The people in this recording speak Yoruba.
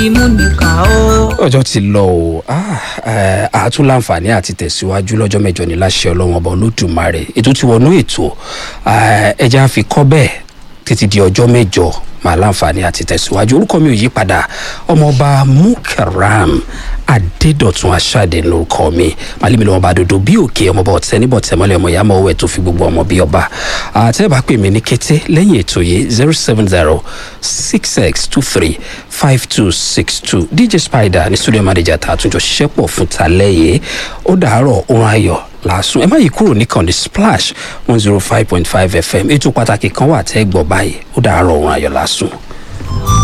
ìmúnìkà ó. ọjọ́ ti lọ o àátún láǹfààní àti tẹ̀síwájú lọ́jọ́ mẹ́jọ ní láṣẹ ọlọ́run ọba olódùmarè ètò ti wọnú ètò ẹja fi kọ́ bẹ́ẹ̀ títí di ọjọ́ mẹ́jọ máa láǹfààní àti tẹ̀síwájú orúkọ mi ò yí padà ọmọọba mukaram adédọ̀tun aṣáde ló kọ́ mi màlímì lọ́wọ́ bá dodo bí òkè ọmọọba ọ̀tẹ́ níbọ̀ tẹ̀mọ́lẹ̀ ọmọ ìyá mọ́wẹ́ tó fi gbogbo ọmọ bí ọba àtẹ́ bá pè mí ní kété lẹ́yìn ètò yìí zero seven zero six six two three five two six two dj spider ní studio manager tá a tún jọ ṣiṣẹ́ pọ̀ fún talẹ́ yìí ó dàárọ̀ ohun ayọ̀ lásùn ẹ má yí kúrò nìkan ní splash one zero five point five fm ètò pàtàkì kan wà tẹ́ gbọ́ báyìí ó dàárọ̀ ohun ayọ̀ lásùn.